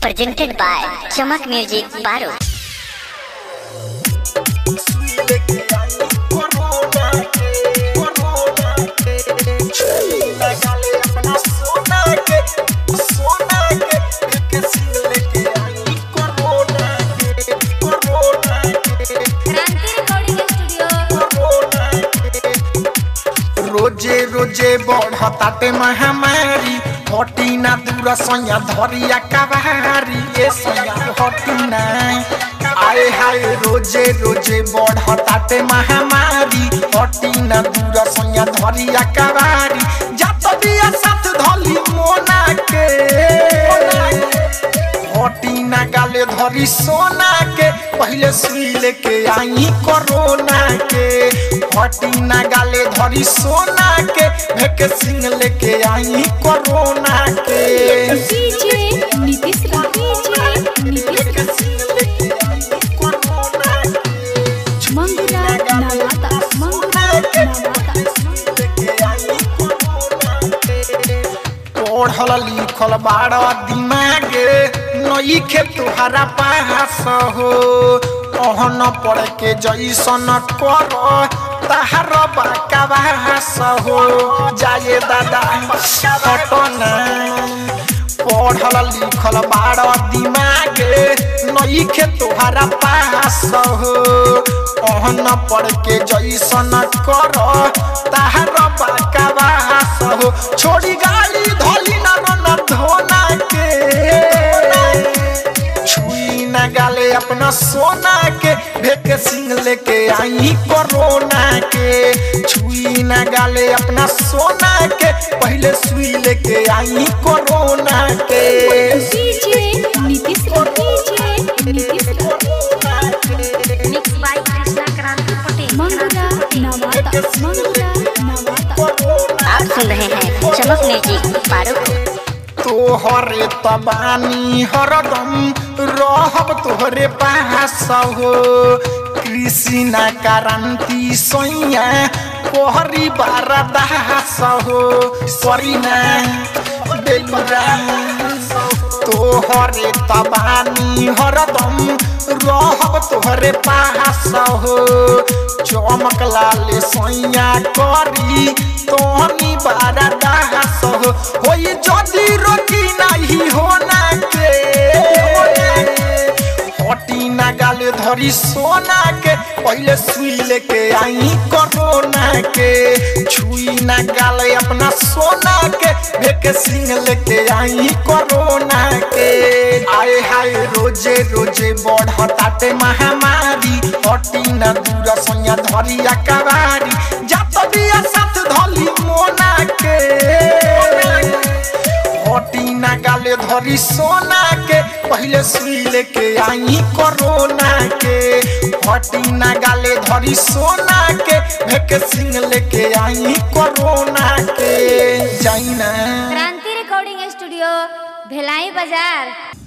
presented by Chamak Music Baro. Kranti recording studio रोजे रोजे बढ़ताटे महामारी हटी ना दूर सैया धरिया कबारी ये सैया हटी ना आए हाय रोजे रोजे बढ़ताटे महामारी हटी ना दूर सैया धरिया कबारी जात दिया साथ धली मोना के हटी ना गाले धरी सोना के पहले सुई लेके आई कोरोना के हटी ना गाले धरी सोना के भेके सिंह लेके आई कोरोना के डीजे नीतीश राज डीजे नीतीश भेके राज सिंह लेके आई कोरोना के मंगुरा नवाता मंगुरा नवाता पढ़ल लिखल बाड़ दिमागे नई खे तुहरा पास हो कहन पढ़ के जैसन कर तहार बाकाबास हो जाए दादा हटना पढ़ल लिखल बाड़ दिमागे नई खे तुहरा पास हो कहन पढ़ के जैसन कर तहार बाकाबास हो छोड़ी गाली धोली ना न धोना के छुई ना गाले अपना सोना के भेके सिंह लेके आई कोरोना के छुई ना गाले अपना सोना के पहले सुई लेके आई कोरोना के DJ Nitish Raj DJ Nitish Raj Mixed by Krishna Kranti Patel. मंगुरा नवाता मंगुरा नवाता आप सुन रहे हैं चमक म्यूजिक बारो को तोहरे तबानी हरदम रहब तोहरे पास हो कृष्णा क्रांति सैया कोहरी बारा दास हो सरीना बेलुरा तोहरे तबानी हरदम रहब तोहरे पास हो चमक लाल सैया करी तोहनी बारा दास हो होई जदी रोकी नहीं होना के हटी ना गाले धरी सोना के पहले सुई लेके आई कोरोना के छुई ना गाले अपना सोना के भेके सिंह लेके आई कोरोना के आए हाय रोजे रोजे बढ़ताटे महामारी हटी ना दूर सैया धरिया कबारी जात दिया साथ धली मोना के हटी ना गाले धरी सोना के पहले सुई लेके आई कोरोना के हटी ना गाले धरी सोना के भेके सिंह लेके आई कोरोना के जाई ना क्रांति रिकॉर्डिंग स्टूडियो भेलाई बाजार